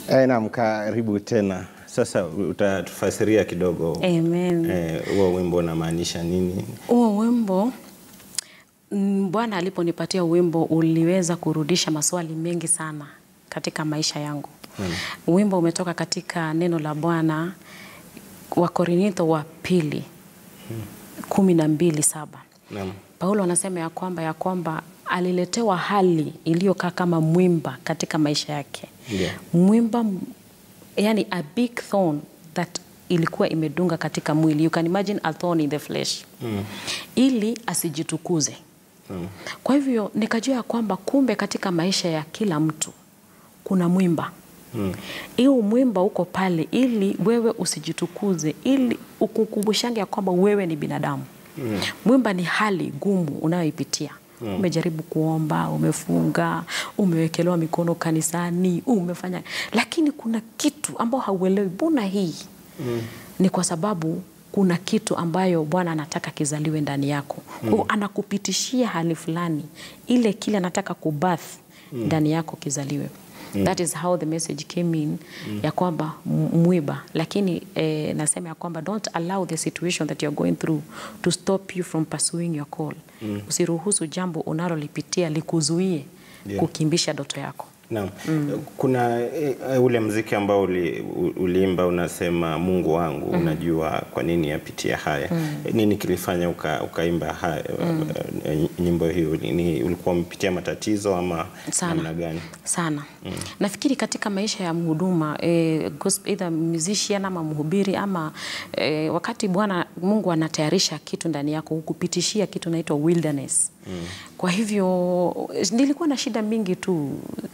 Eh, naam, karibu tena. Sasa utatufasiria kidogo Amen. eh, huo wimbo unamaanisha nini? Huo wimbo mm, Bwana aliponipatia wimbo uliweza kurudisha maswali mengi sana katika maisha yangu. Wimbo umetoka katika neno la Bwana wa Korinitho wa pili kumi na mbili saba. Naam. Paulo anasema ya kwamba ya kwamba aliletewa hali iliyokaa kama mwimba katika maisha yake. Ndio. Mwimba m- yani a big thorn that ilikuwa imedunga katika mwili. You can imagine a thorn in the flesh. Ili asijitukuze. Kwa hivyo nikajua ya kwamba kumbe katika maisha ya kila mtu kuna mwimba hiyo mwimba uko pale ili wewe usijitukuze, ili ukukumbushange ya kwamba wewe ni binadamu. Mwimba ni hali gumu unayoipitia. Umejaribu kuomba, umefunga, umewekelewa mikono kanisani, umefanya, lakini kuna kitu ambao hauelewi. Mbona hii? Ni kwa sababu kuna kitu ambayo Bwana anataka kizaliwe ndani yako. Kwa hiyo anakupitishia hali fulani, ile kile anataka kubath ndani yako kizaliwe. That is how the message came in ya kwamba m- mwiba, lakini eh, nasema ya kwamba don't allow the situation that you're going through to stop you from pursuing your call. Usiruhusu jambo unalolipitia likuzuie Yeah. kukimbisha ndoto yako. Naam. Kuna eh, ule mziki ambao uli, u- uliimba unasema Mungu wangu unajua kwa nini yapitia haya. Nini kilifanya uka, ukaimba haya, eh, nyimbo hiyo? Ni ulikuwa umepitia matatizo ama Sana. namna gani? sana nafikiri katika maisha ya mhuduma eh, gosp- either musician ama mhubiri ama eh, wakati Bwana Mungu anatayarisha kitu ndani yako hukupitishia kitu naitwa wilderness kwa hivyo nilikuwa na shida mingi tu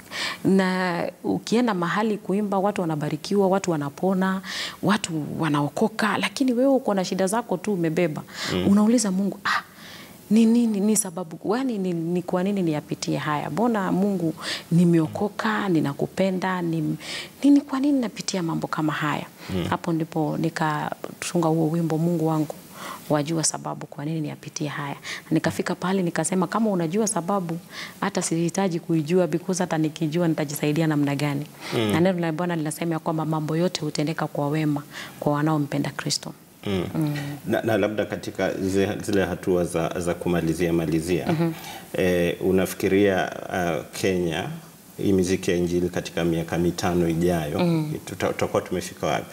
na ukienda mahali kuimba watu wanabarikiwa watu wanapona watu wanaokoka lakini wewe uko na shida zako tu umebeba unauliza Mungu ah, ni nini ni sababu yani ni, ni kwa nini niyapitie haya mbona mungu nimeokoka ninakupenda ni, nini kwa nini napitia mambo kama haya hapo ndipo nikatunga huo wimbo mungu wangu wajua sababu kwa nini niyapitie haya nikafika pale nikasema kama unajua sababu hata sihitaji kuijua because hata nikijua nitajisaidia namna gani na neno la bwana linasema ya kwamba mambo yote hutendeka kwa wema kwa wanaompenda kristo Mm. Na, na labda katika zile, zile hatua za, za kumalizia malizia eh, unafikiria uh, Kenya hii miziki ya injili katika miaka mitano ijayo tuta- tutakuwa tumefika wapi?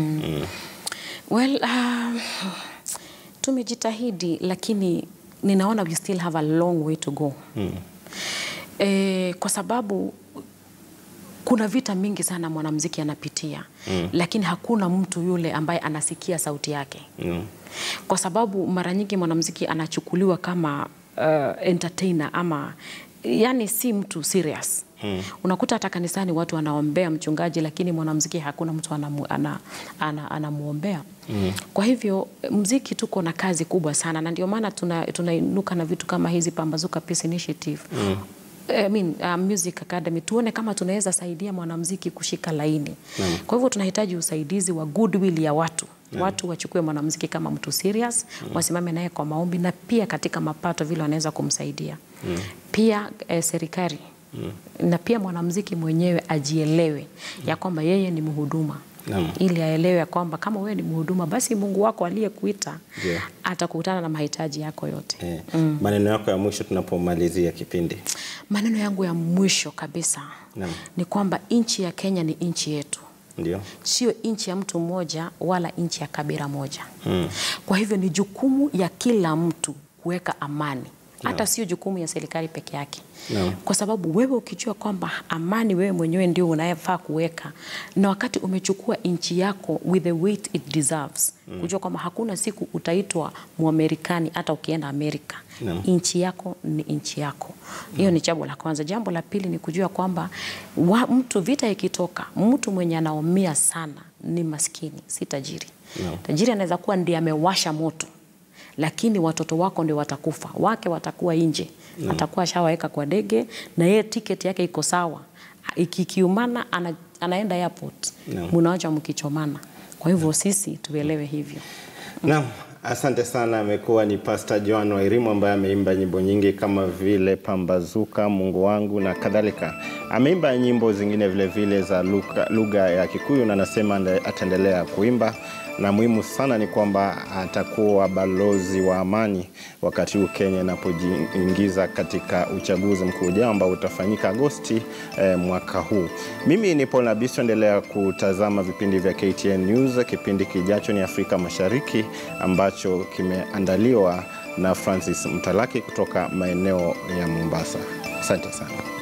Well, uh, tumejitahidi lakini ninaona we still have a long way to go. Eh, kwa sababu kuna vita mingi sana mwanamuziki anapitia lakini hakuna mtu yule ambaye anasikia sauti yake Mm. kwa sababu mara nyingi mwanamuziki anachukuliwa kama uh, entertainer ama yani si mtu serious hmm. Unakuta hata kanisani watu wanaombea mchungaji, lakini mwanamuziki hakuna mtu anamu, ana, ana, anamwombea hmm. Kwa hivyo mziki tuko na kazi kubwa sana, na ndio maana tunainuka tuna tunainuka na vitu kama hizi Pambazuka Peace Initiative hmm. I mean, uh, Music Academy tuone kama tunaweza saidia mwanamuziki kushika laini. Kwa hivyo tunahitaji usaidizi wa goodwill ya watu watu wachukue mwanamuziki kama mtu serious wasimame naye kwa maombi na pia katika mapato vile wanaweza kumsaidia pia eh, serikali na pia mwanamuziki mwenyewe ajielewe ya kwamba yeye ni mhuduma Naam. ili aelewe ya kwamba kama wewe ni mhuduma basi Mungu wako aliyekuita Ndio. atakutana na mahitaji yako yote. Eh, maneno yako ya mwisho tunapomalizia kipindi. Maneno yangu ya mwisho kabisa Naam. ni kwamba nchi ya Kenya ni nchi yetu, Ndio. sio nchi ya mtu mmoja wala nchi ya kabila moja. Kwa hivyo ni jukumu ya kila mtu kuweka amani, hata sio jukumu ya serikali peke yake Naam. kwa sababu wewe ukijua kwamba amani wewe mwenyewe ndio unayefaa kuweka, na wakati umechukua nchi yako with the weight it deserves, kujua kwamba hakuna siku utaitwa Mwamerikani hata ukienda Amerika. Naam. Nchi yako ni nchi yako. Hiyo ni jambo la kwanza. Jambo la pili ni kujua kwamba wa, mtu vita ikitoka, mtu mwenye anaumia sana ni maskini, si tajiri. Naam. Tajiri anaweza kuwa ndiye amewasha moto lakini watoto wako ndio watakufa, wake watakuwa nje, atakuwa ashawaweka kwa ndege na yeye tiketi yake iko sawa, ikikiumana ana, anaenda airport, Naam. mnawacha mkichomana. Kwa hivyo sisi tuelewe hivyo. Naam, Asante sana. Amekuwa ni Pastor Joan Wairimu ambaye ameimba nyimbo nyingi kama vile Pambazuka, Mungu wangu na kadhalika. Ameimba nyimbo zingine vile vile za lugha lugha ya Kikuyu na anasema ande- ataendelea kuimba, na muhimu sana ni kwamba atakuwa balozi wa amani wakati huu Kenya inapojiingiza katika uchaguzi mkuu ujao ambao utafanyika Agosti eh, mwaka huu. Mimi ni Paul Nabiso, endelea kutazama vipindi vya KTN News. Kipindi kijacho ni Afrika Mashariki ambacho kimeandaliwa na Francis Mtalaki kutoka maeneo ya Mombasa. Asante sana.